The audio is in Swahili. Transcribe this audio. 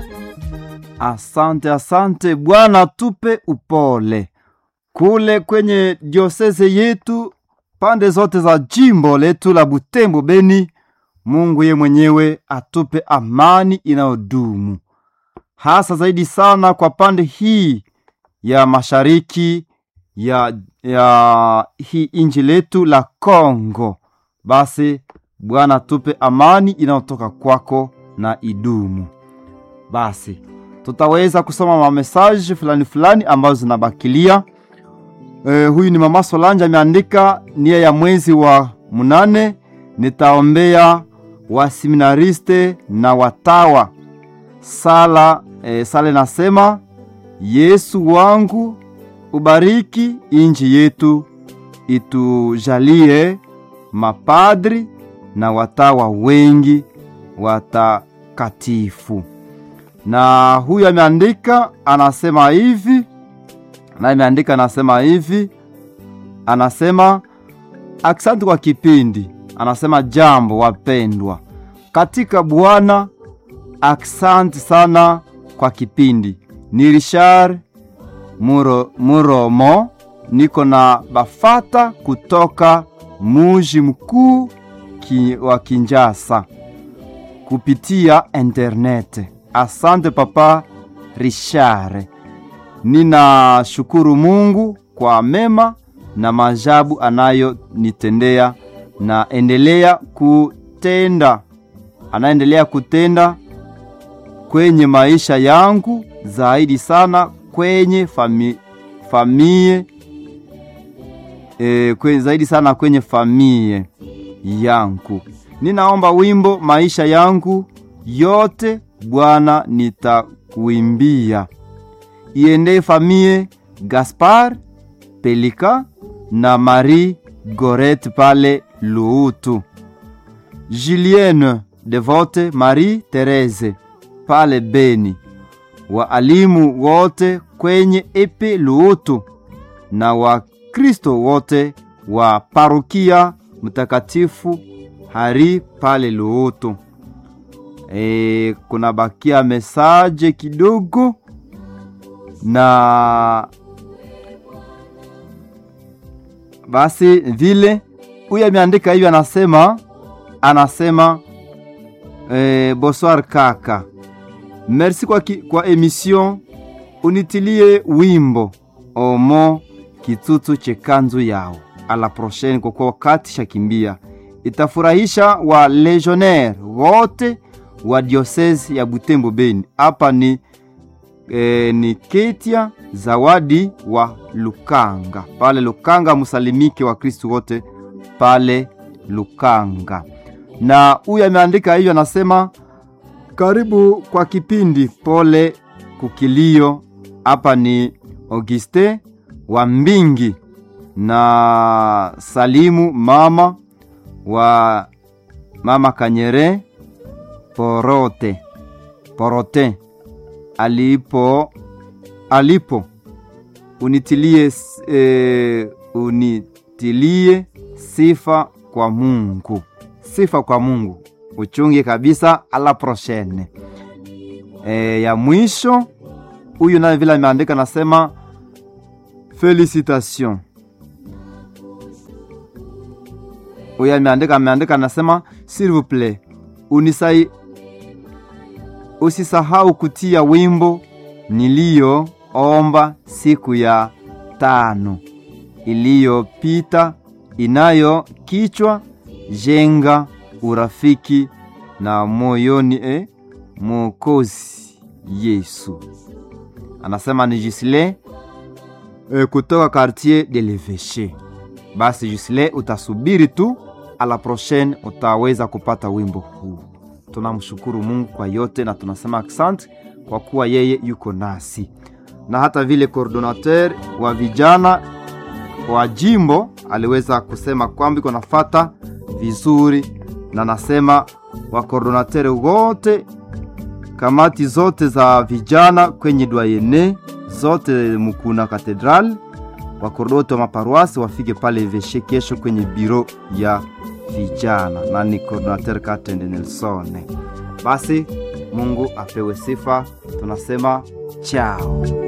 Asante, asante Bwana, tupe upole kule kwenye dioseze yetu, pande zote za jimbo letu la Butembo Beni. Mungu ye mwenyewe atupe amani inayodumu, hasa zaidi sana kwa pande hii ya mashariki ya, ya hii inji letu la Kongo. Basi Bwana tupe amani inayotoka kwako na idumu. Basi tutaweza kusoma mamesaji fulani fulani ambazo zinabakilia. E, huyu ni mama Solange ameandika nia ya mwezi wa munane, nitaombea waseminariste na watawa sala. E, sala nasema Yesu wangu ubariki inji yetu, itujalie mapadri na watawa wengi watakatifu. Na huyu ameandika anasema hivi, na ameandika anasema hivi, anasema asante kwa kipindi. Anasema jambo wapendwa katika Bwana, asante sana kwa kipindi. Ni Richard Muro, Muromo, niko na bafata kutoka muji mkuu ki, wa Kinjasa kupitia internet. Asante papa Richard, ninashukuru Mungu kwa mema na maajabu anayonitendea na endelea kutenda, anaendelea kutenda kwenye maisha yangu, zaidi sana kwenye fami, famie e, kwenye, zaidi sana kwenye famie yangu. Ninaomba wimbo maisha yangu yote Bwana nitakuimbia, iende famie Gaspar Pelika na Marie Goret pale Luutu, Julienne Devote, Marie Therese pale Beni, waalimu wote kwenye epe Luutu na Wakristo wote wa parokia Mtakatifu Hari pale Luutu. E, kuna bakia mesaje kidogo na basi vile huyu ameandika hivyo, anasema anasema e, bonsoir kaka, merci kwa, ki, kwa emission unitilie wimbo omo kitutu chekanzu yao ala prochaine, kwa kuwa wakati shakimbia, itafurahisha wa legionnaire wote wa diocese ya Butembo Beni. Hapa ni e, ni Ketia Zawadi wa Lukanga pale Lukanga, musalimike wa Kristu wote pale Lukanga. Na huyu ameandika hiyo, anasema karibu kwa kipindi, pole kukilio. Hapa ni Auguste wa Mbingi na salimu mama wa mama Kanyere Porote Porote alipo alipo unitilie, e, unitilie sifa kwa Mungu, sifa kwa Mungu, uchunge kabisa. Ala prochaine e, ya mwisho huyu naye vile ameandika nasema felicitation. Huyu ameandika ameandika nasema s'il vous plaît unisai usisahau kutia wimbo niliyoomba siku ya tano iliyopita inayo kichwa jenga urafiki na moyoni e Mwokozi Yesu. Anasema ni Gisle e, kutoka quartier de l'Eveche. Basi Gisle, utasubiri tu, a la prochaine utaweza kupata wimbo huu. Tunamshukuru Mungu kwa yote na tunasema asante kwa kuwa yeye yuko nasi, na hata vile coordinateur wa vijana wa jimbo aliweza kusema kwamba iko nafata vizuri, na nasema wa coordinateur wote, kamati zote za vijana kwenye dwayene zote Mukuna Katedral, wakordoto wa maparuasi wafike pale Veshe kesho kwenye biro ya vijana, na ni coordinateur Katende Nelson. Basi Mungu apewe sifa. Tunasema chao.